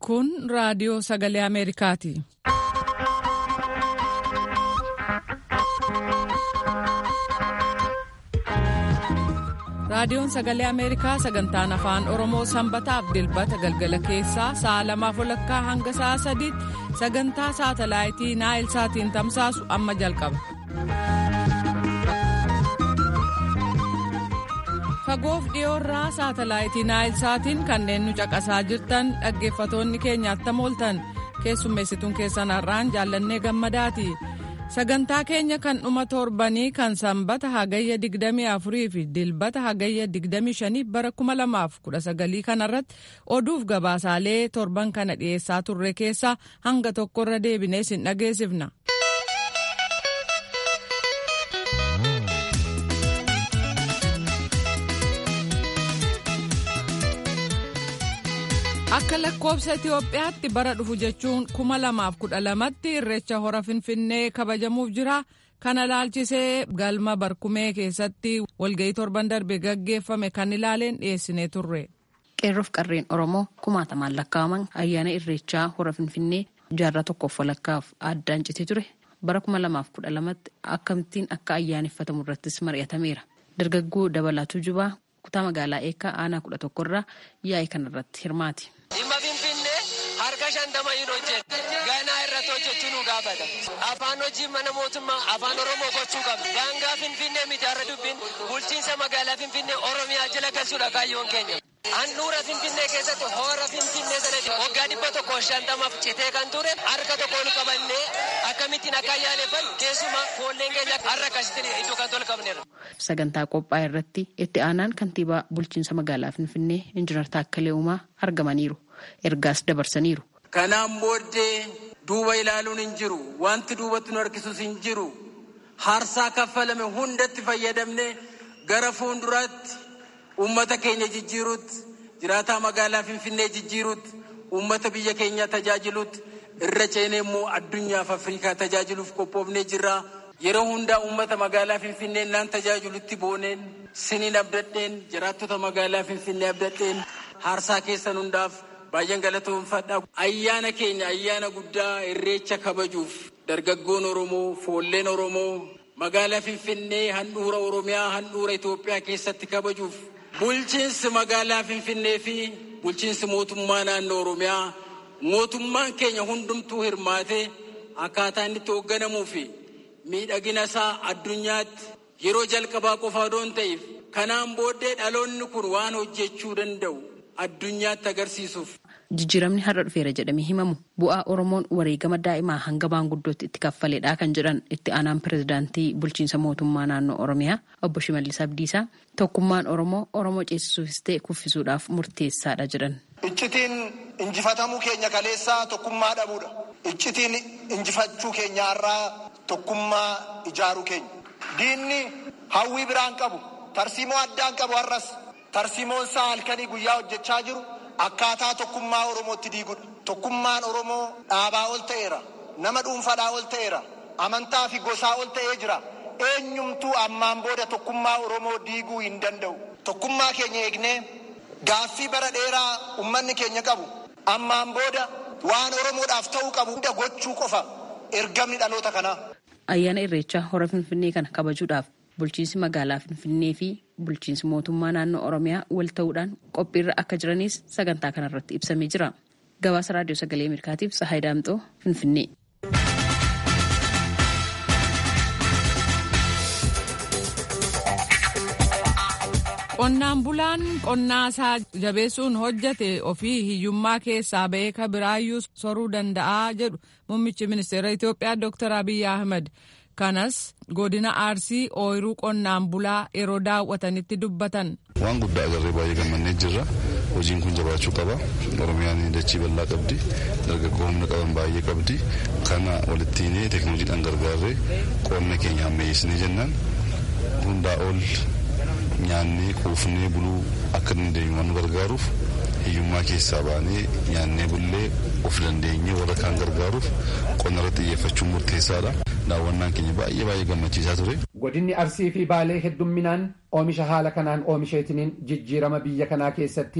Kun raadiyoo sagalee Ameerikaati. Raadiyoon sagalee Ameerikaa sagantaan afaan Oromoo sanbataaf dilbata galgala keessaa sa'a lamaaf walakkaa hanga sa'a sadiitti sagantaa saatalaayitii naayil saatiin tamsaasu amma jalqaba. Fagoof dhiyoorraa saatalaayitii naayil saatiin kanneen nu caqasaa jirtan dhaggeeffatoonni keenya attam ooltan keessummeessituun keessan har'aan jaallannee gammadaati. sagantaa keenya kan dhuma torbanii kan sanbata hagayya 24 fi dilbata hagayya 25 bara 2019 kanarratti oduuf gabaasaalee torban kana dhiyeessaa turre keessaa hanga tokkorra deebinee sin dhageessifna. akka lakkoobsa Itiyoophiyaatti bara dhufu jechuun 2012tti irreecha hora finfinnee kabajamuuf jira. Kana laalchisee galma barkumee keessatti walga'ii torban darbe gaggeeffame kan ilaaleen dhiyeessinee turre. Qeerroof qarreen Oromoo kumaatamaan lakkaa'aman ayyaana irreechaa hora finfinnee jaarraa tokkoof walakkaaf addaan citee ture bara 2012tti akkamittiin akka ayyaaneffatamu irrattis mari'atameera. Dargaggoo Dabalatuu Jubaa kutaa magaalaa eekaa aanaa kudha tokkorraa yaa'ii kanarratti hirmaati. Dhimma Finfinnee harka shantama'iin hojjeta. Ganaa irratti hojjechuu nu gaafata. Afaan hojii mana mootummaa afaan Oromoo gochuu qabna. Daangaa Finfinnee miti har'a dubbiin bulchiinsa magaalaa Finfinnee Oromiyaa jala galchuudha kaayyoon keenya. Handhuura Finfinnee keessatti hora Finfinnee sanatti waggaa dhibba tokko shantamaaf citee kan ture harka tokko ol qabannee akkamittiin akka ayyaaneffannu keessumaa foolleen keenya har'a akkasitti iddoo kan tol qabneerra. Sagantaa qophaa'e irratti itti aanaan kantiibaa bulchiinsa magaalaa Finfinnee Injiinar Taakkalee Uumaa argamaniiru. Ergaas dabarsaniiru. Kanaan booddee duuba ilaaluun hin jiru. Wanti duubatti nu harkisus hin jiru. Harsaa kaffalame hundatti fayyadamne gara fuulduraatti uummata keenya jijjiiruutti, jiraataa magaalaa Finfinnee jijjiiruutti, uummata biyya keenya tajaajiluutti, irra ceenee immoo addunyaaf Afrikaa tajaajiluuf qophoofnee jirra. Yeroo hundaa uummata magaalaa Finfinnee naan tajaajilutti booneen siniin abdadheen jiraattota magaalaa Finfinnee abdadheen harsaa keessan hundaaf baay'een galatoomfadha. Ayyaana keenya ayyaana guddaa irreecha kabajuuf dargaggoon Oromoo, foolleen Oromoo magaalaa Finfinnee handhuura Oromiyaa handhuura Itoophiyaa keessatti kabajuuf bulchiinsi magaalaa Finfinnee fi bulchiinsi mootummaa naannoo Oromiyaa mootummaan keenya hundumtuu hirmaatee akkaataa inni itti hoogganamuu fi miidhagina isaa addunyaatti yeroo jalqabaa qofa odoon ta'eef kanaan booddee dhaloonni kun waan hojjechuu danda'u addunyaatti agarsiisuuf. Jijjiiramni har'a dhufeera jedhamee himamu bu'aa Oromoon wareegama daa'imaa hanga maanguddootti itti kaffaleedha kan jedhan itti aanaan pirezidaantii bulchiinsa mootummaa naannoo Oromiyaa obbo Shimallis Abdiisaa tokkummaan Oromoo Oromoo ceesisuufis ta'e kuffisuudhaaf murteessaadha jedhan. Iccitiin injifatamuu keenya kaleessaa tokkummaa dhabuudha. Iccitiin injifachuu keenya har'aa tokkummaa ijaaruu keenya. Diinni hawwii biraan qabu tarsiimoo addaan qabu har'as tarsiimoon isaa halkanii guyyaa hojjechaa jiru akkaataa tokkummaa Oromootti diigudha. Tokkummaan Oromoo dhaabaa ol ta'eera. Nama dhuunfaadhaa ol ta'eera. Amantaa fi gosaa ol ta'ee jira. Eenyumtuu ammaan booda tokkummaa Oromoo diiguu hin danda'u. Tokkummaa keenya eegnee gaaffii bara dheeraa uummanni keenya qabu ammaan booda waan Oromoodhaaf ta'uu qabu hunda gochuu qofa ergamni dhaloota kanaa. Ayyaana Irreechaa hora Finfinnee kana kabajuudhaaf bulchiinsi magaalaa Finfinnee fi bulchiinsi mootummaa naannoo Oromiyaa wal ta'uudhaan qophiirra akka jiranis sagantaa kanarratti ibsamee jira. Gabaasa Raadiyoo Sagalee Ameerikaatiif Sahaay Daamxoo Finfinnee. Qonnaan bulaan qonnaa isaa jabeessuun hojjate ofii hiyyummaa keessaa ba'ee ka biraayyuu soruu danda'a jedhu muummichi ministeera Itoophiyaa Dr. Abiy Ahmed. Kanas godina Arsii ooyiruu qonnaan bulaa yeroo daawwatanitti dubbatan. Waan guddaa agarree baay'ee gammannee jirra. Hojiin kun jabaachuu qaba. Oromiyaan dachii bal'aa qabdi. Dargaggoo humna qaban baay'ee qabdi. Kana walittiin teekinooloojiidhaan gargaarree qonna keenya ammayyeessinee jennaan hundaa ol nyaannee quufnee buluu akka dandeenyu waan nu gargaaruuf hiyyummaa keessaa baanee nyaannee bullee of dandeenyee warra kaan gargaaruuf qonna irratti xiyyeeffachuun murteessaadha. Daawwannaan keenya baay'ee baay'ee gammachiisaa ture. Godinni Arsii fi Baalee heddumminaan oomisha haala kanaan oomisheetiniin jijjiirama biyya kanaa keessatti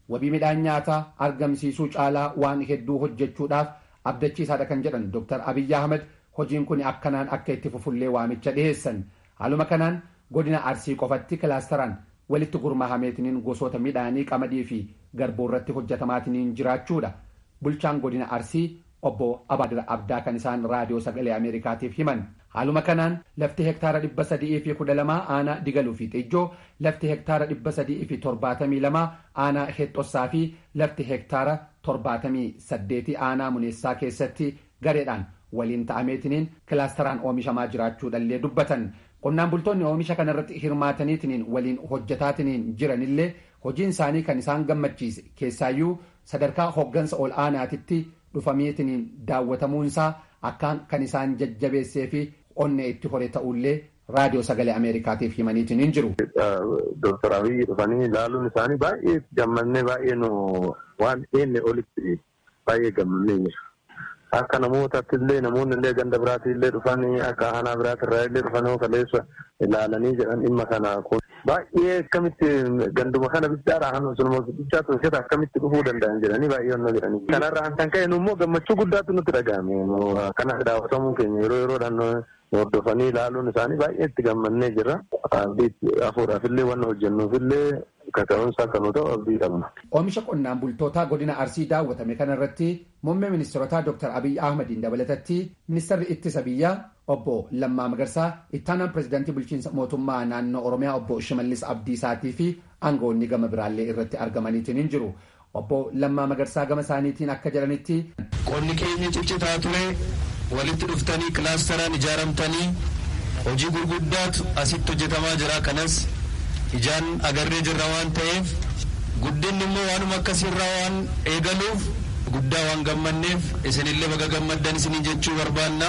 wabii midhaan nyaataa argamsiisuu caalaa waan hedduu hojjechuudhaaf abdachiisaadha kan jedhan Dr. Abiyyi Ahmed hojiin kun akkanaan akka itti fufullee waamicha dhiheessan. Haaluma kanaan godina Arsii qofatti kilaasteraan walitti gurmaahameetiniin gosoota midhaanii qamadii fi garbuu irratti hojjetamaatiniin jiraachuudha. Bulchaan godina Arsii obbo Abaadir Abdaa kan isaan raadiyoo sagalee Ameerikaatiif himan. Haaluma kanaan lafti hektaara dhibba sadii fi kudha lamaa aanaa digaluu fi xijjoo, lafti hektaara dhibba sadii fi torbaatamii lamaa aanaa hexxossaa fi lafti hektaara torbaatamii saddeetii aanaa muneessaa keessatti gareedhaan waliin ta'ameetiniin kilaasteraan oomishamaa jiraachuudhallee dubbatan. Qonnaan bultoonni oomisha kanarratti hirmaataniitiniin waliin hojjetaatiniin jiranillee hojiin isaanii kan isaan gammachiise keessaayyuu sadarkaa hoggansa ol aanaatitti dhufamiitiniin daawwatamuunsaa akkaan kan isaan jajjabeessee fi onnee itti hore ta'ullee raadiyoo sagalee ameerikaatiif himaniitiin hin jiru. Dooktar Abiyyi dhufanii ilaaluun isaanii baay'ee gammannee baay'ee nu waan eenye olitti baay'ee gammannee jira. Akka namootaatti illee namoonni illee ganda biraatti illee dhufanii akka aanaa biraatti irraa illee dhufanii kaleessa ilaalanii jedhan dhimma kana baay'ee akkamitti ganduma kana bichaadha kan sunuma bichaa tolchata akkamitti dhufuu danda'an jedhanii baay'ee onnoo jedhanii. Kanarraa kan ka'e immoo gammachuu guddaatu nutti dhaga'ame. Kana daawwatamuu keenya yeroo yeroodhaan hordofanii ilaaluun isaanii baay'ee itti gammannee jira. Hafuudhaaf illee waan hojjennuuf illee kaka'umsa akka nu ta'u abdii qabna. Oomisha qonnaan bultootaa godina Arsii daawwatame kanarratti muummee ministeerotaa Dr. Abiyyi Ahmadiin dabalatatti ministeerri ittisa biyyaa obbo Lammaa Magarsaa ittaanaan pirezidaantii bulchiinsa mootummaa naannoo Oromiyaa obbo Shimallis Abdiisaatii fi aangawoonni gama biraallee irratti argamaniitiin hin jiru. Obbo Lammaa Magarsaa gama isaaniitiin akka jedhanitti. Qonni keenya ciccitaa ture walitti dhuftanii kilaasteraan ijaaramtanii hojii gurguddaatu asitti hojjetamaa jira kanas ijaan agarree jirra waan ta'eef guddinni immoo waanuma akkasirraa waan eegaluuf guddaa waan gammanneef isinillee baga gammaddan isinii jechuu barbaanna.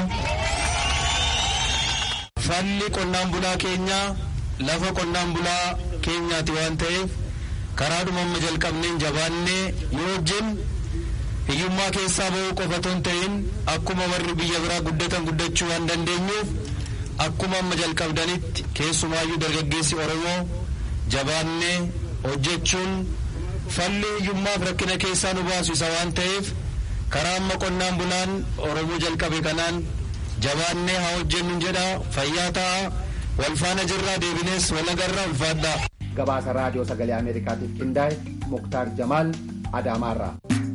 Falli qonnaan bulaa keenyaa lafa qonnaan bulaa keenyaati waan ta'eef karaadhuma amma jalqabneen jabaannee yoo hojjennu hiyyummaa keessaa bahuu qofa otoo hin ta'in akkuma warri biyya biraa guddatan guddachuu waan dandeenyuuf akkuma amma jalqabdanitti keessumaayyuu dargaggeessi Oromoo jabaannee hojjechuun falli hiyyummaaf rakkina keessaa nu baasu isa waan ta'eef karaa amma qonnaan bulaan Oromoo jalqabe kanaan jabaannee haa hojjennu jedha fayyaa ta'a wal faana jirraa deebinees wal agarra ulfaadhaa. Gabaasa raadiyoo sagalee Ameerikaatiif qindaa'e Muktaar Jamaal Adaamaarraa.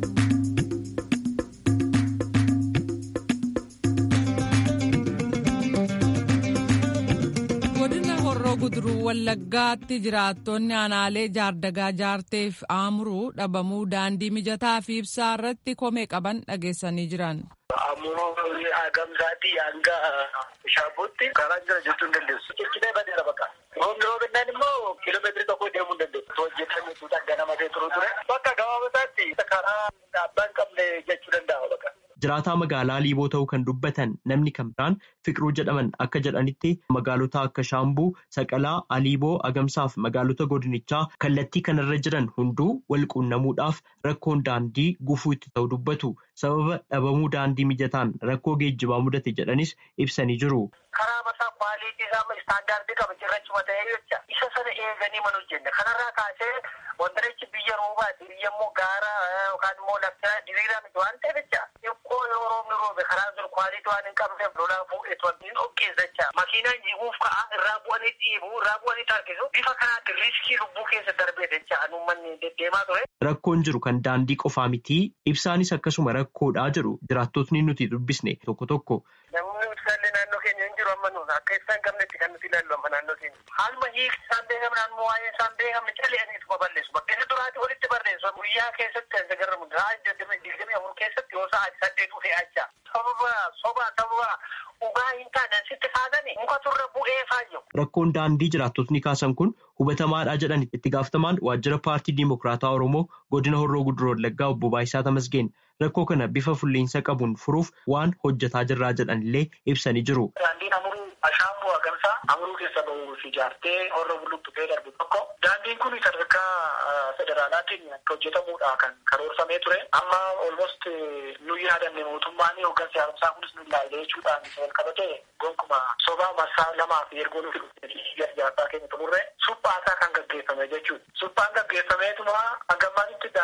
guduruu wallaggaatti jiraattonni aanaalee jaardagaa jaarteef aamuruu dhabamuu daandii mijataa fi ibsaa irratti komee qaban dhageessanii jiran. Ammoo hagamsaatti hanga shaabootti karaa jira jechuu hin dandeessu. Ciccitee badeera bakka. Roobni roobinaan immoo kiiloomeetirii tokko deemuu hin dandeessu. Hojjetan jechuudha ganamatee turu ture. Bakka gabaabasaatti karaa abbaan qabne jechuu danda'a bakka. Jiraataa magaalaa Liiboo ta'uu kan dubbatan namni kan biraan Fiqiruu jedhaman akka jedhanitti magaalota akka Shaambuu, Saqalaa, Aliiboo, Agamsaa fi magaalota godinichaa kallattii kanarra jiran hunduu wal quunnamuudhaaf rakkoon daandii gufuu itti ta'u dubbatu. Sababa dhabamuu daandii mijataan rakkoo geejjibaa mudate jedhanis ibsanii jiru. Karaa mataa kwaaliitii isaa istaandaardii qaba cirrachuma ta'ee jecha isa sana eeganii mana hojjenne kanarraa kaasee wantarichi biyya roobaati biyya immoo gaara yookaan immoo lafti diriiraa miti waan ta'eef jecha xiqqoo yoo roobni roobe karaa sun kwaaliitii waan hin qabneef lolaa fuudhetu hin dhoqqeessa jecha makiinaan jiguuf ka'a irraa bu'anii dhiibu irraa bu'anii tarkisu bifa kanaatti riiskii lubbuu keessa darbee jecha uummanni deddeemaa ture. Rakkoon jiru kan daandii qofaa miti ibsaanis akkasuma rakkoodhaa jiru jiraattotni nuti dubbisne tokko tokko. Namni ibsaallee naannoo keenya hin jiru amma nuti akka ibsaan qabnetti kan nuti ilaallu amma naannoo keenya. Haaluma hiikti isaan beekamu naannoo waa'ee isaan beekamu cale'aniitu baballeessu. Bakkeessa duraati walitti barreessu. Guyyaa keessatti kan sagarramu sa'a digdamii afur keessatti yoo sa'a saddeetu fe'achaa. Sababa sobaa sababa dhugaa hin taane sitti kaasanii muka turre bu'ee faayyu. Rakkoon daandii jiraattotni kaasan kun hubatamaadha jedhan itti gaafatamaan waajjira paartii Dimokiraataa Oromoo godina Horroo Guduroo Wallaggaa obbo Baayisaa Tamasgeen rakkoo kana bifa fulleensa qabuun furuuf waan hojjetaa jirraa jedhan illee ibsanii jiru. Daandiin amuruu ashaamboo hagamsaa amuruu keessa bahuuf ijaartee horroo bulluqxutee darbu tokko daandiin kun sadarkaa federaalaatiin akka hojjetamuudha kan karoorfamee ture amma olmost nu yaadanne mootummaan hooggansi haaromsaa kunis nu ilaalle jechuudhaan wal qabate gonkuma sobaa marsaa lamaa fi ergoo nuti ijaarsaa keenya xumurre suphaasaa kan gaggeeffame jechuudha. Suphaan gaggeeffameetuma hangammaatitti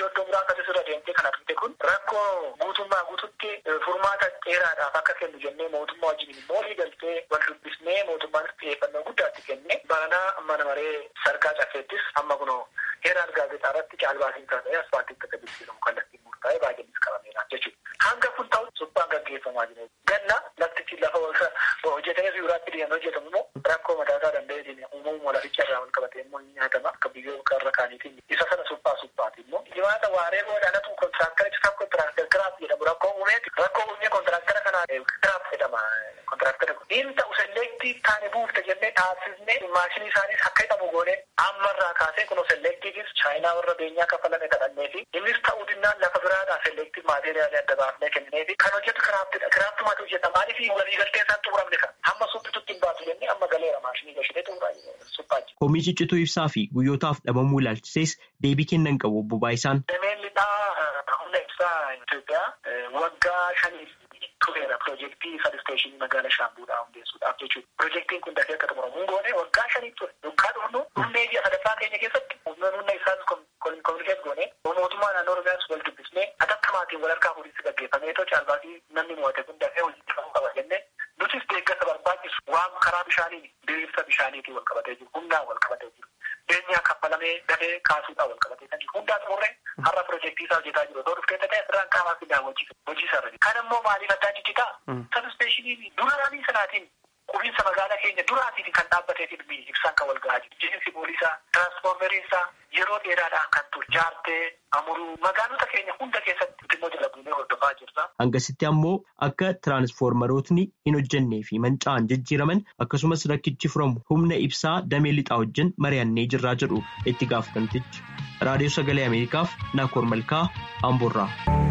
iddoo iddoo muraasatti sirra deemtee kan argite kun rakkoo guutummaa guututti furmaata dheeraadhaaf akka kennu jennee mootummaa wajjin immoo galtee wal dubbisnee mootummaan xiyyeeffannoo guddaatti kenne baranaa mana maree sargaa caffeettis amma kunoo heeraan gaazexaa irratti caalbaasiin taasisee asfaaltii akka jijjiiramu kallattiin murtaa'ee baay'eenis qabameera jechuudha. Hanga kun ta'u suphaan gaggeeffamaa jiru. Ganna laftichi lafa hojjetamee biyyoolaatti deemee hojjetamu immoo rakkoo mataasaa danda'eetiin uumamuma laficha irraa wal qabatee immoo ni nyaatama akka biyyoota irra kaaniitiin isa sana suphaa suphaati immoo. Dhibaata waaree boodhaanatu kontiraaktara isa kontiraaktara kiraaf jedhamu rakkoo uumeeti. Rakkoo uumee kontiraaktara kanaa kiraaf jedhama kontiraaktara kun. Inni ta'u selleektii taane buufte jennee dhaabsisnee maashinii isaaniis akka hidhamu goonee ammarraa kaasee kunoo selleektiifis chaayinaa warra beenyaa kafalame kadhannee fi innis ta'uu dinnaan lafa biraadhaa selleektiif maateeriyaalii adda baafnee kennee fi kan hojjetu kiraaftidha. Kiraaftumaatu hojjeta maaliif waliigaltee isaan xumuramne kan hamma suphitutti hin baatu jennee amma galeera maashinii gashitee xumuraa suphaa jiru. Komii ciccituu ibsaa fi guyyootaaf dhabamuu ilaalchisees deebii kennan qabu obbo Baayisaan. Dameen lixaa humna ibsaa Itoophiyaa waggaa shaniif tureera piroojeektii sabsteeshinii magaala shaambuudhaa hundeessuudhaaf jechuudha. Piroojeektiin kun dafee akka xumuramu goone waggaa shanii ture. Dukkaa dhufnu humnee biyya sadaffaa keenya keessatti humna isaan kominikeet goone mootummaa naannoo Oromiyaas wal dubbisnee atattamaatiin wal harkaa fuudhinsi gaggeeffamee too caalbaasii namni mo'ate kun dafee hojjetamuu qaba jennee nutis deeggarsa barbaachisu waan karaa bishaaniin diriirsa bishaaniitiin wal qabatee jiru humnaan wal qabatee jiru. Beenyaa kaffalamee dafee kaasuudhaan wal qabatee kan jiru. Hundaa xumurree har'a piroojeektii isaa hojjetaa jiru. Otoo dhuftee ta'e asirraan qaamaa fi daawwachiisa. Hojii isaa irratti. Kan immoo maaliif addaa jijjitaa? Sabsteeshinii duraanii sanaatiin qubiinsa magaalaa keenya duraatiin kan dhaabbatee fi ibsaan kan wal gahaa jiru. Jiinsi poolisaa, tiraansfoormeriinsaa yeroo dheeraadhaan kan ture. Jaartee, amuruu magaalota keenya hunda keessatti immoo jala buunee hordofaa jirra. Hangasitti ammoo akka tiraansfoormerootni hin hojjennee fi manca'an jijjiiraman akkasumas rakkichi furamu humna ibsaa damee lixaa wajjin mari'annee jirraa jedhu itti gaafatamtichi. Raadiyoo Sagalee Ameerikaaf Naakoor Malkaa Amboorraa.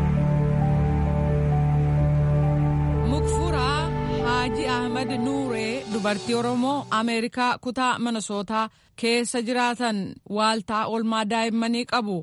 Mukfuraa Haaji Ahmed Nuuree dubartii Oromoo Ameerikaa kutaa Minnesootaa keessa jiraatan waaltaa oolmaa daa'immanii qabu.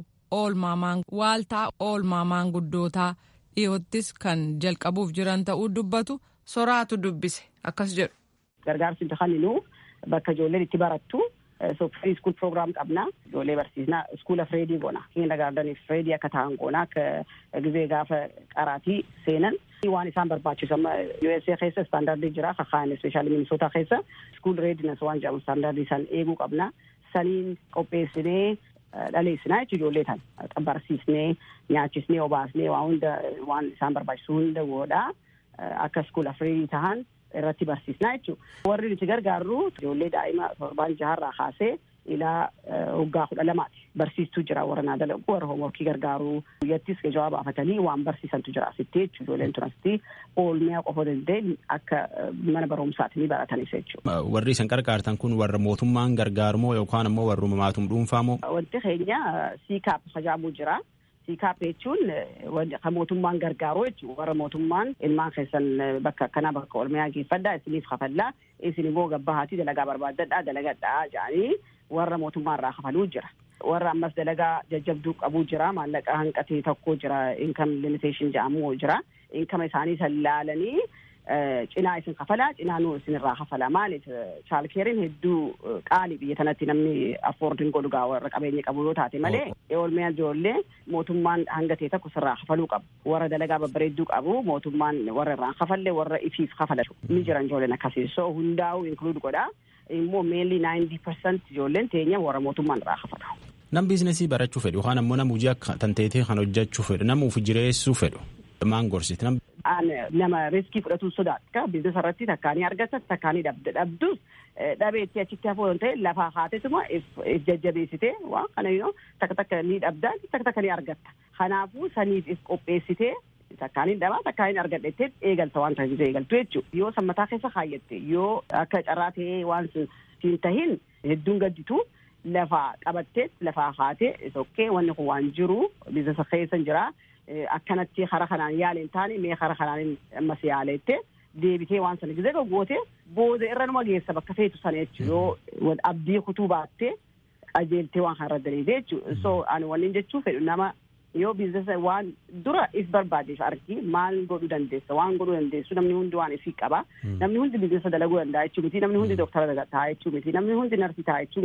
Waaltaa oolmaa maanguddootaa dhiyoottis kan jalqabuuf jiran ta'uu dubbatu soraatu dubbise akkas jedhu. Gargaarsi kan bakka ijoolleen itti barattu free school program qabna ijoollee barsiisna iskuula fireedii goona kinda gaardaniif fireedii akka ta'an goona akka gizee gaafa qaraatii seenan waan isaan barbaachisu amma USA keessa istaandardii jira kakaan ispeeshaalii minisootaa keessa iskuul reedinas waan jedhamu istaandardii san eeguu qabna saniin qopheessinee dhaleessinaa jechuun ijoollee tan barsiisnee nyaachisnee obaasnee waan hunda waan isaan barbaachisu hunda godhaa akka iskuula fireedii tahan irratti barsiisnaa jechuudha. Warri nuti gargaarru ijoollee daa'ima torbaan jaharraa kaasee ilaa waggaa kudha lamaati. Barsiistuu jira warra naa dalagu warra hoomworkii gargaaruu guyyattis jawaaba baafatanii waan barsiisantu jira asitti jechuudha. Ijoolleen tun asitti oolmaa qofa danda'e akka mana barumsaatti ni baratanis jechuudha. Warri isin gargaartan kun warra mootummaan gargaarmoo yookaan ammoo warra maatum dhuunfaamoo? Wanti keenya siikaap hajaabuu jira. siikaap jechuun kan mootummaan gargaaru jechuudha warra mootummaan ilmaan keessan bakka akkanaa bakka oolmaa geeffadhaa isiniif kafallaa isin immoo gabbahaatii dalagaa barbaaddadhaa dalagadhaa jedhanii warra mootummaa irraa kafaluu jira. Warra ammas dalagaa jajjabduu qabuu jira maallaqa hanqatee tokko jira income limitation jedhamu jira income isaanii san laalanii cinaa isin kafalaa cinaa nuu isin irraa kafala maaliif chaalkeeriin hedduu qaalii biyya tanatti namni affoordiin godhu gaa warra qabeenya qabu yoo taate malee oolmaa ijoollee mootummaan hangatee tokko sirraa kafaluu qabu warra dalagaa babbareedduu qabu mootummaan warra irraan kafalle warra ifiif kafalatu ni jiran ijoolleen akkasii so hundaa'u inkluud godha immoo meelli naayintii persent ijoolleen teenya warra mootummaan irraa kafalu. Nam biizinasii barachuu fedhu yookaan ammoo nama hojii akka tanteetee kan hojjechuu fedhu nama uf jireessuu fedhu maan gorsiti nam nama riskii fudhatu sodaata biizinasa irratti takkaanii argata takkaanii dhabde dhabdus dhabeetti achitti hafuu ta'e lafaa haatesuma if jajjabeessitee waan kana yoo takka takka ni dhabda takka takka ni argatta kanaafuu saniif if qopheessitee takkaanii dhabaa takkaanii argadhettee eegalta waan taasisu eegaltu jechuudha yoo sammataa keessa kaayyatte yoo akka carraa ta'ee waan siin tahin hedduun gadditu lafaa qabattee lafaa haatee sokkee wanni kun waan jiru biizinasa keessa jira. akkanatti hara kanaan yaale hin taane mee hara kanaan ammas yaaleette deebitee waan sana gizee goote booda irra numa geessa bakka feetu sana jechuudha yoo abdii kutuu baattee qajeeltee waan kana irra daleete jechuudha so ani wanni jechuu fedhu nama yoo biizinasa waan dura if barbaadeef argi maal godhuu dandeessa waan godhuu dandeessu namni hundi waan ifii qaba namni hundi biizinasa dalaguu danda'a jechuu miti namni hundi dooktara ta'a jechuu miti namni hundi narsii ta'a jechuu miti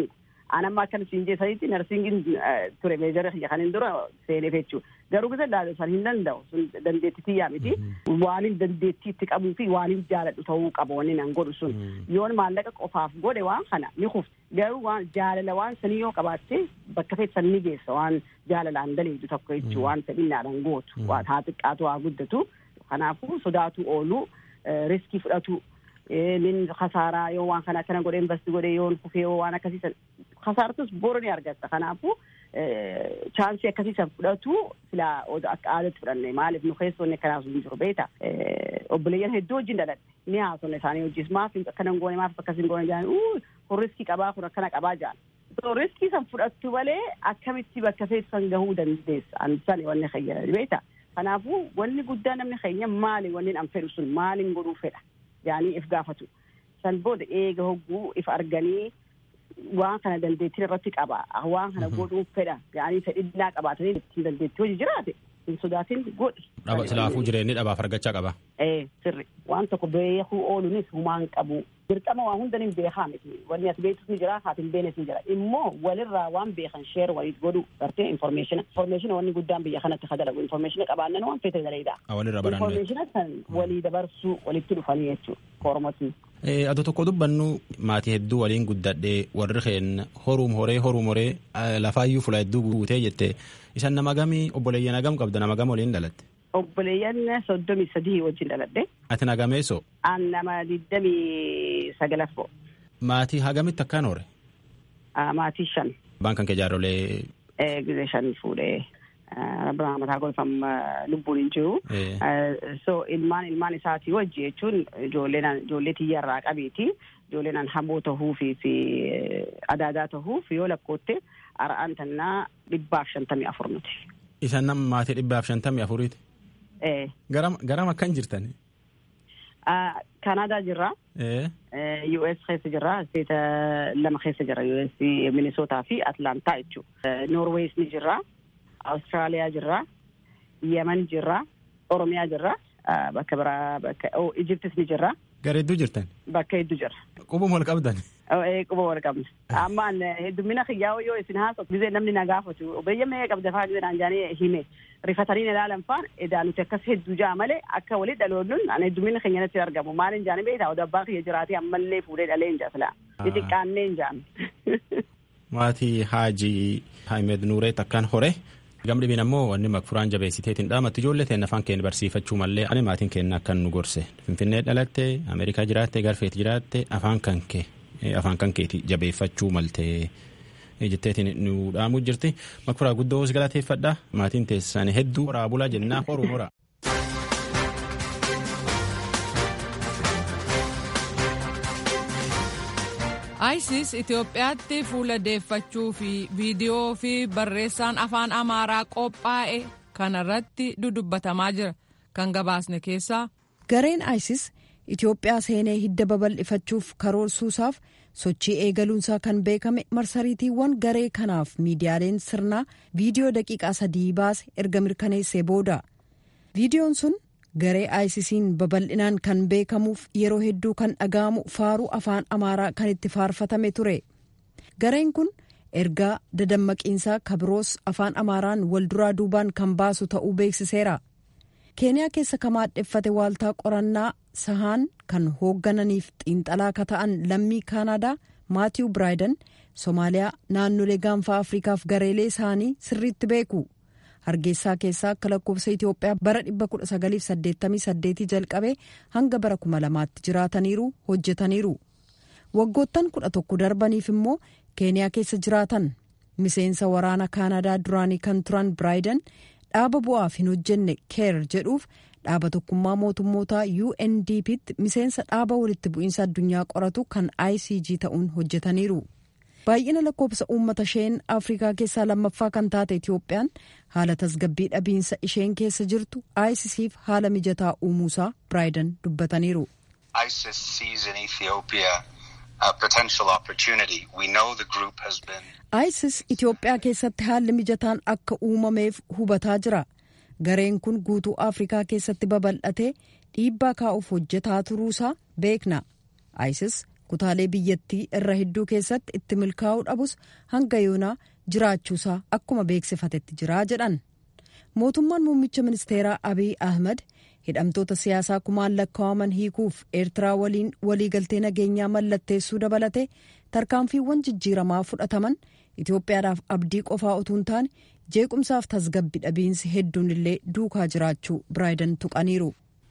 anamma akkan siin jeessanitti narsiingin ture meejara kiyya kanin dura seeneef jechuu garuu gisa laala san hin danda'u sun dandeetti tiyyaa miti waanin dandeettii itti qabuu fi waanin jaaladhu ta'uu qaba wanni nan godhu sun yoon maallaqa qofaaf godhe waan kana ni kufti garuu waan jaalala waan sanii yoo qabaatte bakka feesan ni geessa waan jaalalaan daleedu tokko jechuu waan fedhinnaadhaan gootu waan haa xiqqaatu haa guddatu kanaafuu sodaatu oolu riskii fudhatu nin kasaaraa yoo waan kana akkana godhe investi godhe yoon kufee yoo waan akkasiisan kasaartus boru ni argatta kanaafuu chaansii akkasiisan fudhatu sila akka aadatti fudhanne maaliif nu keessoonni akkanaas hin jiru beeta obboleeyyan hedduu wajjin dhaladhe ni haasofne isaanii wajjis maaf akkana hin goone maaf akkas hin goone jaan kun riskii qabaa kun akkana qabaa jaan so riskii san fudhattu malee akkamitti bakka feessan gahuu dandeessa ansan wanni keenya beeta kanaafuu wanni guddaa namni keenya maali wanni an fedhu sun maalin godhuu fedha yaanii if gaafatu san booda eega hogguu if arganii waan kana dandeettiin irratti qaba waan kana godhuu fedha yaanii fedhinnaa qabaatanii ittiin dandeettii hojii jiraate hin sodaatin godhi. Silaafuu jireenyi dhabaaf argachaa qaba. Ee sirri waan tokko beekuu ooluunis humaan qabu. Dirqama waa hunda ni beekaa miti wanni ati beektus ni jira haati hin beeknes ni jira immoo walirraa waan beekan sheer waliif godhu gartee informeeshina informeeshina wanni guddaan biyya kanatti ka dalagu informeeshina qabaannan waan feete daleedha. Walirra baranne. Informeeshina san walii dabarsuu walitti dhufanii jechuudha kormotiin. Ado tokko dubbannu maatii hedduu waliin guddadhee warri keenya horuum horee horuum horee lafaayyuu fula hedduu guutee jette isan nama gamii obboleeyyan hagam qabda nama gam waliin dhalatte. Obboleeyyan soddomii sadii wajjin dhaladhe. Ati nagameessoo? An nama digdamii sagalaf bo'o. Maatii hagamitti akkaan hore? Maatii shan. Baankan kee jaarrolee. Gizee shan fuudhee. Rabbana mataa golfam lubbuun hin jiru. So ilmaan ilmaan isaatii wajji jechuun ijoolleen ijoollee tiyyarraa qabeeti. Ijoolleen hamboo tahuufi fi adaadaa tahuuf yoo lakkootte ara'aan tannaa dhibbaaf shantamii afur nuti. Isan nama maatii dhibbaaf shantamii afuriiti? Garam akkan jirtan? Kanaadaa jirra. US keessa jirra. Isteeta lama keessa jirra. US Minisootaa fi Atlaantaa jechuudha. Noorwees ni jirra. Awustiraaliyaa jirra. Yemen jirra. Oromiyaa jirra. Bakka biraa bakka Ijiptis ni jirra. Gara hedduu jirtan? Bakka hedduu jirra. Qubuma wal qabdan? Quba wal qabna. Ammaan heddummina kiyyaa yoo isin haasoftu gisee namni na gaafatu obboleeyyan mee qabda faa gisee naan jaanii hime rifatanii na ilaalan faan edaa nuti akkas hedduu jaa malee akka walit dhaloonnuun an heddummina keenya natti argamu maalin jaani beektaa oda abbaan kiyya jiraatee ammallee fuudhee dhalee hin jaasila xixiqqaannee hin jaan. Maatii Haajii Haayimed Nuureet akkaan hore gam dhibiin ammoo wanni makfuraan jabeessiteetiin dhaamatti ijoollee ta'e afaan keenya barsiifachuu mallee ani maatiin keenya akkan nu gorse finfinnee dhalatte ameerikaa jiraatte garfeet jiraatte afaan kan kee afaan kan keeti jabeeffachuu maltee jetteetiin nu dhaamuu jirti makfuraa guddoo os galateeffadha maatiin teessanii hedduu horaa bulaa jennaa horuu horaa. isis itiyoophiyaatti fuula deeffachuu fi viidiyoo fi barreessaan afaan amaaraa qophaa'e kanarratti dudubbatamaa jira kan gabaasne keessaa. gareen isis itiyoophiyaa seenee hidda babal'ifachuuf karoorsuusaaf sochii eegaluunsaa kan beekame marsariitiiwwan garee kanaaf miidiyaaleen sirnaa viidiyoo daqiiqaa sadii baase erga mirkaneessee booda viidiyoon sun garee aayisisiin babal'inaan kan beekamuuf yeroo hedduu kan dhaga'amu faaruu afaan amaaraa kan itti faarfatame ture gareen kun ergaa dadammaqiinsaa kabiroos afaan amaaraan walduraa duubaan kan baasu ta'uu beeksiseera keeniyaa keessa kan maadheffate waaltaa qorannaa sahaan kan hooggananiif xiinxalaa ka ta'an lammii kaanaadaa maatiiw biraayidan soomaaliyaa naannolee gaanfaa afrikaaf gareelee isaanii sirriitti beeku hargeysaa keessaa akka lakkoofsa itiyoophiyaa bara 1988 jalqabee hanga bara 2000tti jiraataniiru hojjetaniiru waggoottan 11 darbaniif immoo keeniyaa keessa jiraatan miseensa waraana kaanadaa duraanii kan turan biraayidan dhaaba bu'aaf hin hojjenne keer jedhuuf dhaaba tokkummaa mootummootaa UNDP'tti miseensa dhaaba walitti bu'iinsa addunyaa qoratu kan ICG ta'uun hojjetaniiru. baay'ina lakkoofsa uummata isheen afrikaa keessaa lammaffaa kan taate itiyoophiyaan haala tasgabbii dhabiinsa isheen keessa jirtu ICCf haala mijataa uumuusaa biraayidan dubbataniiru. ISIS Itiyoophiyaa keessatti haalli mijataan akka uumameef hubataa jira. Gareen kun guutuu Afrikaa keessatti babal'atee dhiibbaa kaa'uuf hojjetaa turuusaa beekna. ISIS kutaalee biyyattii irra hedduu keessatti itti milkaa'uu dhabus hanga yoonaa jiraachuusaa akkuma beeksifatetti jiraa jedhan mootummaan muummicha ministeeraa abiy ahmed hidhamtoota siyaasaa kumaan lakkaa'aman hiikuuf eertiraa waliin waliigaltee nageenyaa mallatteessuu dabalate tarkaanfiiwwan jijjiiramaa fudhataman itoophiyaadhaaf abdii qofaa utuu hin taane jeequmsaaf tasgabbi dhabiinsi hedduun illee duukaa jiraachuu biraayidan tuqaniiru.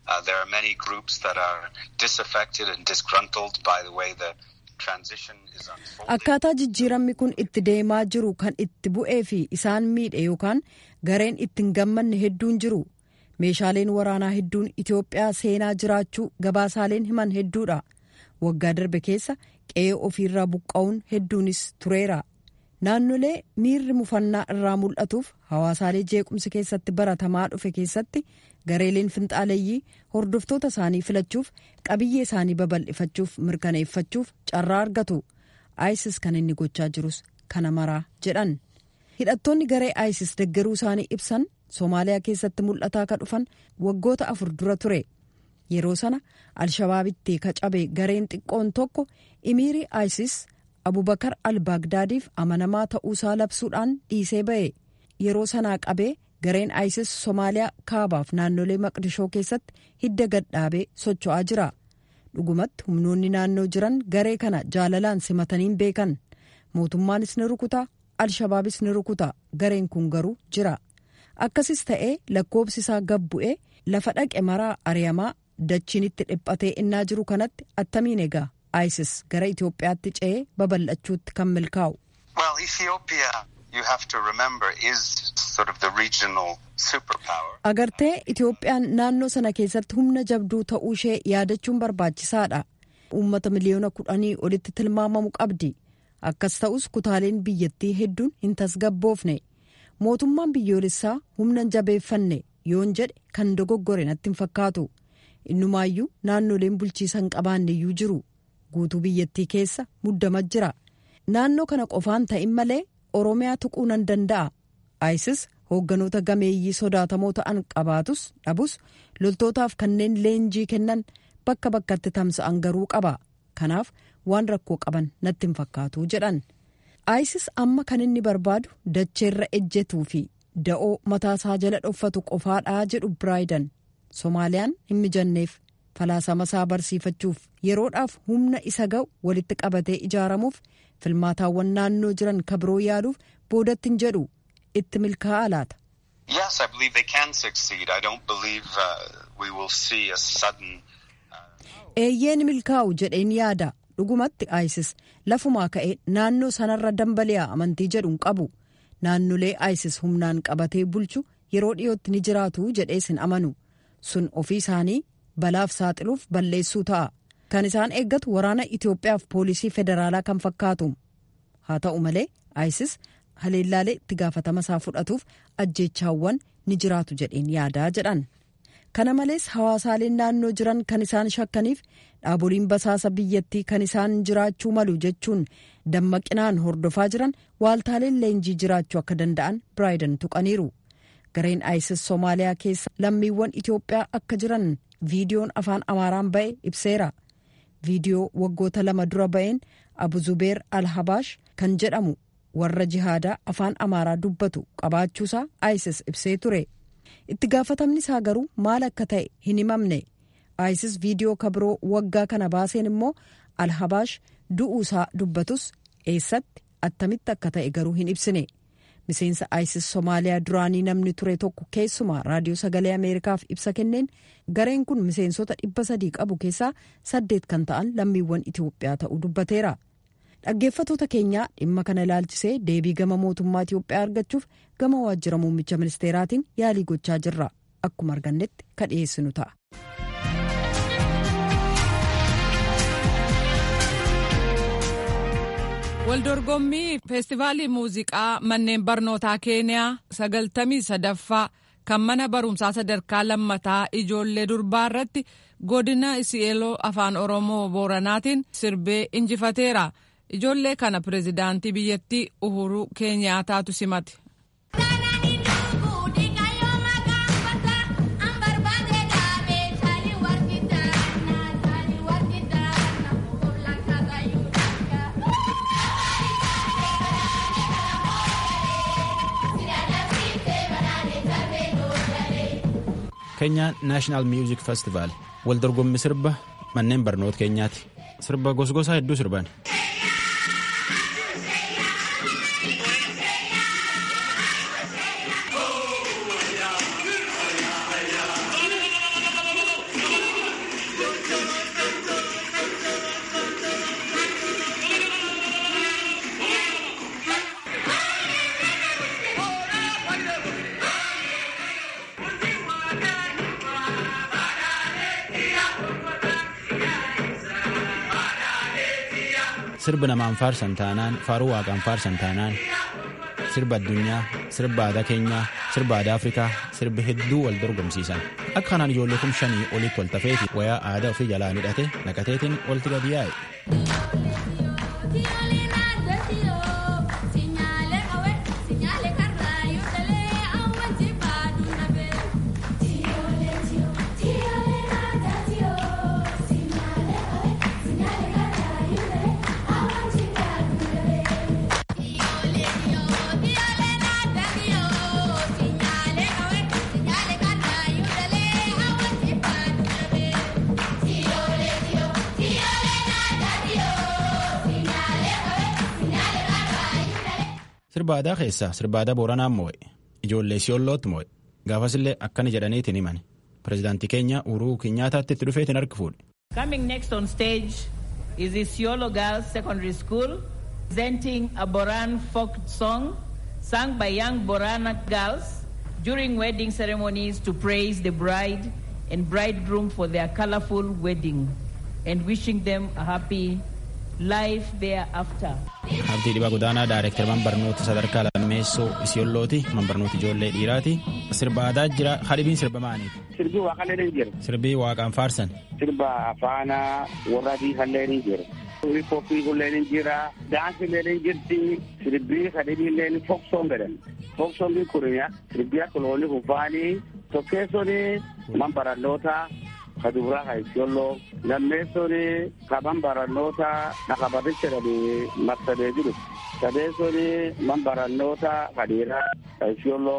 akkaataa jijjiiramni kun itti deemaa jiru kan itti bu'ee fi isaan miidhe yookaan gareen itti hin gammanne hedduun jiru meeshaaleen waraanaa hedduun itiyoophiyaa seenaa jiraachuu gabaasaaleen himan hedduudha waggaa darbe keessa qe'ee ofiirraa buqqa'uun hedduunis tureera naannolee miirri mufannaa irraa mul'atuuf hawaasaalee jeequmsi keessatti baratamaa dhufe keessatti gareeleen finxaaleeyyii hordoftoota isaanii filachuuf qabiyyee isaanii babal'ifachuuf mirkaneeffachuuf carraa argatu isis kan inni gochaa jirus kana maraa jedhan hidhattoonni garee isis deggeruu isaanii ibsan soomaaliyaa keessatti mul'ataa ka dhufan waggoota afur dura ture yeroo sana alshabaabitti ka cabe gareen xiqqoon tokko imiirii isis abubakar al-baagdaadiif amanamaa ta'uusaa labsuudhaan dhiisee ba'e yeroo sanaa qabee gareen isis soomaaliyaa kaabaaf naannolee maqdishoo keessatti hidda gadhaabee socho'aa jira dhugumatti humnoonni naannoo jiran garee kana jaalalaan simataniin beekan mootummaanis ni rukuta alshabaabis ni rukuta gareen kun garuu jira akkasis ta'ee lakkoobsi isaa gad bu'ee lafa dhaqe maraa ari'amaa dachiin itti dhiphatee innaa jiru kanatti attamiin egaa isis gara itiyoophiyaatti ce'ee babal'achuutti kan milkaa'u. agartee itiyoophiyaan naannoo sana keessatti humna jabduu ta'uu ishee yaadachuun barbaachisaadha uummata miliyoona kudhanii olitti tilmaamamu qabdi akkas ta'us kutaaleen biyyattii hedduun hin tasgabboofne mootummaan biyyoolessaa humna jabeeffanne yoon jedhe kan dogoggore natti hin fakkaatu innumaayyuu naannoleen bulchiisa hin qabaanneyyuu jiru guutuu biyyattii keessa muddama jira naannoo kana qofaan ta'in malee oromiyaa tuquu nan danda'a isis hoogganoota gameeyyii sodaatamoo ta'an qabaatus dhabus loltootaaf kanneen leenjii kennan bakka bakkatti tamsa'an garuu qaba kanaaf waan rakkoo qaban natti hin fakkaatu jedhan isis amma kan inni barbaadu dacheerra ejjetuu fi da'oo mataasaa jala dhoffatu qofaadhaa jedhu biraayidan soomaaliyaan hin mijanneef falaasama isaa barsiifachuuf yeroodhaaf humna isa ga'u walitti qabatee ijaaramuuf filmaataawwan naannoo jiran kabiroo yaaluuf boodatti hin jedhu itti milkaa'aa laata. Yes, I believe they can succeed. I don't believe uh, we will see a sudden. Eeyyeen milkaa'u jedheen yaada dhugumatti isis lafumaa ka'ee naannoo sanarra dambali'a amantii jedhuun qabu naannolee isis humnaan qabatee bulchu yeroo dhiyootti ni jiraatu jedhees hin amanu sun ofii isaanii balaaf saaxiluuf balleessuu ta'a kan isaan eeggatu waraana Itoophiyaaf poolisii federaalaa kan fakkaatu haa ta'u malee isis haleellaalee itti gaafatama isaa fudhatuuf ajjeechaawwan ni jiraatu jedheen yaadaa jedhan kana malees hawaasaaleen naannoo jiran kan isaan shakkaniif dhaaboliin basaasa biyyattii kan isaan jiraachuu malu jechuun dammaqinaan hordofaa jiran waaltaaleen leenjii jiraachuu akka danda'an biraayidan tuqaniiru gareen isis soomaaliyaa keessa lammiiwwan itiyoophiyaa akka jiran viidiyoon afaan amaaraan ba'e ibseera viidiyoo waggoota lama dura ba'een abu zubeer alhabaash kan jedhamu warra jihaadaa afaan amaaraa dubbatu qabaachuusaa isis ibsee ture itti gaafatamni isaa garuu maal akka ta'e hin himamne isis viidiyoo kabiroo waggaa kana baaseen immoo alhabaash du'uusaa dubbatus eessatti attamitti akka ta'e garuu hin ibsine miseensa isis soomaaliyaa duraanii namni ture tokko keessumaa raadiyoo sagalee ameerikaaf ibsa kenneen gareen kun miseensota dhibba sadii qabu keessaa saddeet kan ta'an lammiiwwan itiyoophiyaa ta'uu dubbateera dhaggeeffatoota keenyaa dhimma kana ilaalchisee deebii gama mootummaa itiyoophiyaa argachuuf gama waajjira muummicha ministeeraatiin yaalii gochaa jirra akkuma argannetti ka dhiyeessinu ta'a. waldorgommii feestivaalii muuziqaa manneen barnootaa keeniyaa sagaltamii sadaffaa kan mana barumsaa sadarkaa lammataa ijoollee durbaa irratti godina isi'eeloo afaan oromoo booranaatiin sirbee injifateera ijoollee kana pirezidaantii biyyattii uhuruu keenyaataatu simate. keenyaa naashinaal miuzik festivaal wal dorgommii sirba manneen barnoota keenyaati sirba gosgosaa hedduu sirban. sirba namaan faarsan taanaan faaruu waaqaan faarsan taanaan sirba addunyaa sirba aadaa keenyaa sirba aadaa afrikaa sirbi hedduu wal dorgomsiisan akka kanaan ijoollee kum shanii olitti wal tafeeti wayaa aadaa ofii jalaan hidhate naqateetiin walitti gadi yaa'e. sirba aadaa keessaa sirba aadaa booranaan moo'e ijoollee siyollootti moo'e gaafasillee akkana jedhaniitiin himan pirezidaantii keenya uruu kinyaataatti itti dhufeetiin harki fuudhe. Coming next on stage is Isiolo Girls Secondary School presenting a Boran folk song sung by young Borana girls during wedding ceremonies to praise the bride and bridegroom for their colorful wedding and wishing them a happy life thereafter. Abdii Dhibaa Godaanaa Daayireektar Manbarnoota Sadarkaa Lammeessoo Isiyoollooti. Manbarnoota ijoollee dhiiraati. Sirba aadaa jira. Hadhibiin sirba maaliiti? Sirbii waaqallee ni jira. Sirbii waaqaan faarsan. Sirba afaana warra biifallee ni jira. Hiphooppii kullee ni jira. Daansillee ni jirti. Sirbii hadhibiillee ni foksoon jedhan. Foksoon kun sirbii akka loonii kufaanii tokkeessoon manbarannoota kadubraa ka isiyolloo lammeessoni kaman barannoota nakabarricha dhani marsadee jiru sadeessoni man barannoota kadhiiraa ka isiyolloo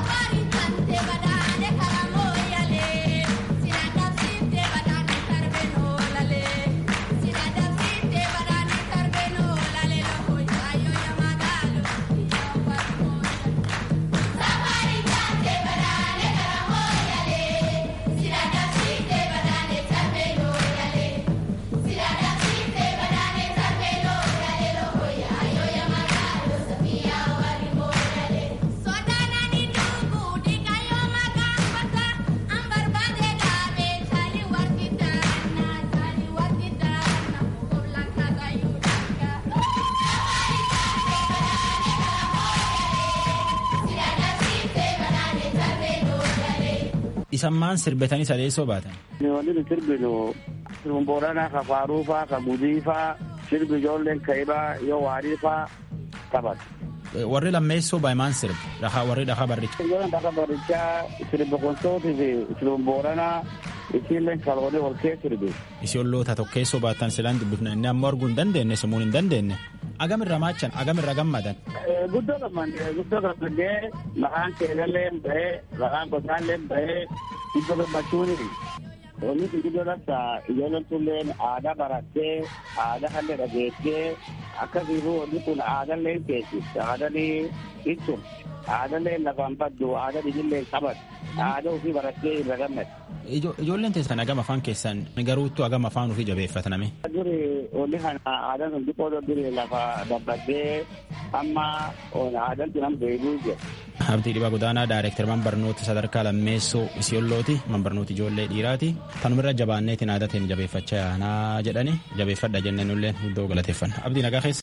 Isammaan sirbetanii sadeessoo baatan. Wanti sirbinu sirbi booranaa ka faaruu faa ka gudii faa sirbi ijoolleen kaibaa yoo waarii faa taphatu. Warri lammeessoo baa'imaan sirbi dhahaa warri dhahaa barricha. Ijoolleen dhahaa barrichaa sirbi konsootii fi sirbi booranaa isiilleen kaloonii ol kee sirbi. Isiyoolloota tokkeessoo baatan silaan dubbifna inni ammoo arguu hin dandeenye sammuu hin dandeenye. Agamirra maachan agamirra gammadan. Guddoo gammadee guddoo gammadee maqaan keelallee bahee maqaan gosaallee bahee guddoo gammachuuni. Wanni kun guddoo labsa ijoolleen tulleen aadaa barattee aadaa kallee dhageessee akkasiifuu wanni kun aadaallee keessi aadaallee ibsu aadaallee lafaan baddu aadaa dhibillee qabatu aadaa ofii barattee irra gammadu. Ijoolleen teessan agama afaan keessan garuuttu agama afaan ofii jabeeffataname. Duri wanni kana aadaan sun xiqqoo duri lafa dabbadee amma aadaan sun amma beekuu jira. Abdii Dhibaa Godaanaa Daayireektar Manbarnoota Sadarkaa Lammeessoo Isiyoollooti. Manbarnoota ijoollee dhiiraati. Tanumirra jabaanneetiin aadateen jabeeffachaa yaanaa jedhani jabeeffadha jenneen illee iddoo galateeffanna. Abdii nagaa keessa.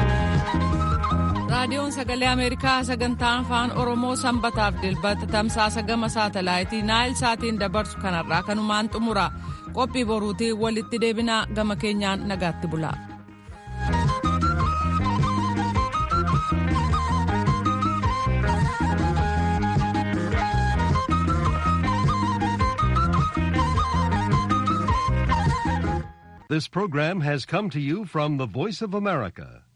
raadiyoon sagalee ameerikaa sagantaa afaan oromoo sanbataaf dilbata tamsaasa gama saatalaayitii naayil saatiin dabarsu kanarraa kanumaan xumura qophii boruutii walitti deebinaa gama keenyaan nagaatti bula. This program has come to you from the Voice of America,